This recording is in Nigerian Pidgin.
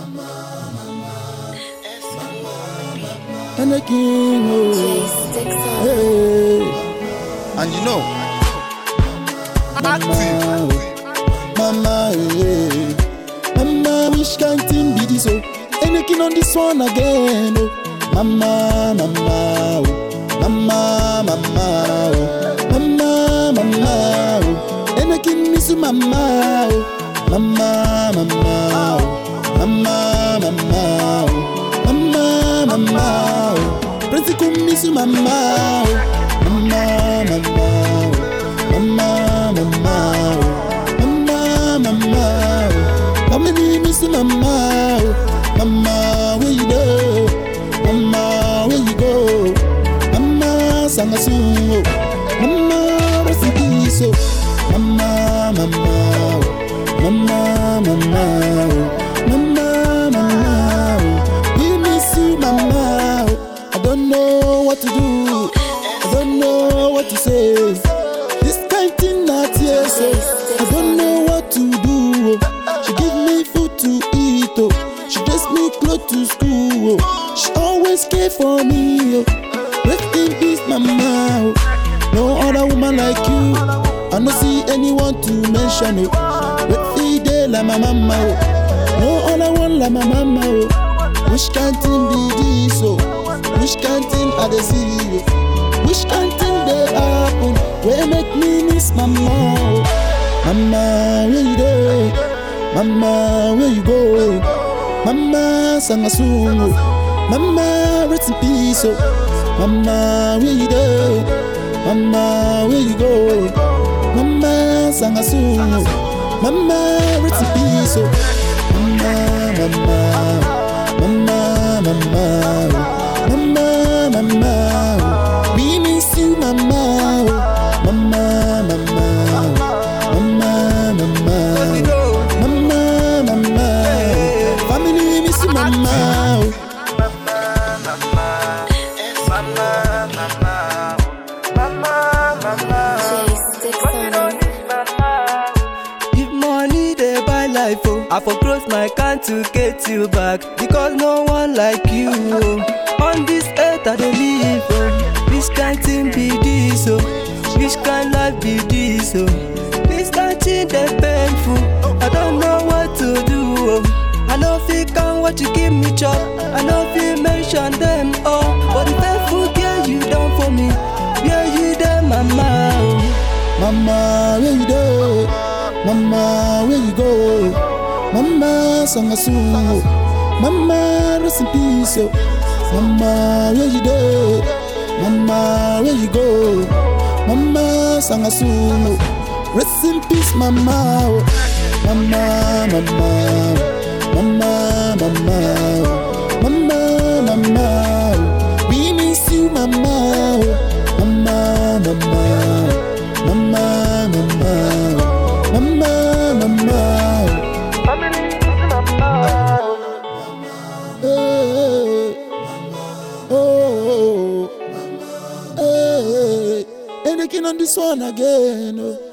And the king, oh, hey, And you know, mama, mama, hey, mama, which kind thing be this, oh? And the king on this one again, oh, mama, mama, oh, mama, mama, oh, mama, mama, oh, and the king miss you, mama, oh, mama, mama, oh, mama, mama, oh, mama, mama, oh, Prince come miss you, mama, oh, mama, mama, oh, mama, mama, oh, mama, mama, oh, family miss you, mama, oh, mama, where you go, mama, where you go, mama, sanga sungo, mama, rest in peace, oh, mama, mama, oh, mama, mama, oh, mama, mama, oh, we miss you, mama, oh, I don't know what to do, I don't know what to say, this kind thing not here, so I don't know what to do, oh. she give me food to eat, oh, she dress me clothes to school, oh. she always care for me, oh. rest in peace, mama, oh. no other woman like you, I no see anyone to mention, oh. Wait the day like my mama, oh. no other one like my mama, oh. which kind thing be this, oh, which kind thing I dey see, oh. which kind thing dey happen, wey make me miss mama, oh. mama, where you dey, mama, where you go, mama, sanga sungo, mama, rest in peace, oh. mama, where you dey, mama, where you go, mama, sanga sungo, mama, rest in peace, oh. mama, mama, mama, mama, oh. mama, mama, oh. we miss you, mama, oh. mama, mama, oh. mama, mama, oh. mama, mama, oh. family miss you, mama. oh. If money they buy life, oh, I for close my can to get you back because no one like you. Oh. On this earth I dey live, oh. Which kind thing be this, oh? Which kind life be this, oh? This kind thing they painful. I don't know what to do, oh. I know if you can what you give me chop. I know if you mention them, oh. But the faithful girl you done for me, where you there, mama, oh. Mama, where you go? Mama, where you go? Mama, sanga sungo. Mama, rest in peace. Oh. Mama, where you go? Mama, where you go? Mama, sanga sungo. Rest in peace, mama. oh. Mama, mama, oh. mama, mama, oh. mama, mama. oh. We miss you, mama. oh. Mama, mama. oh. Mama, mama, oh. mama, mama, oh. Hey, oh, hey, and they can on this one again. Oh.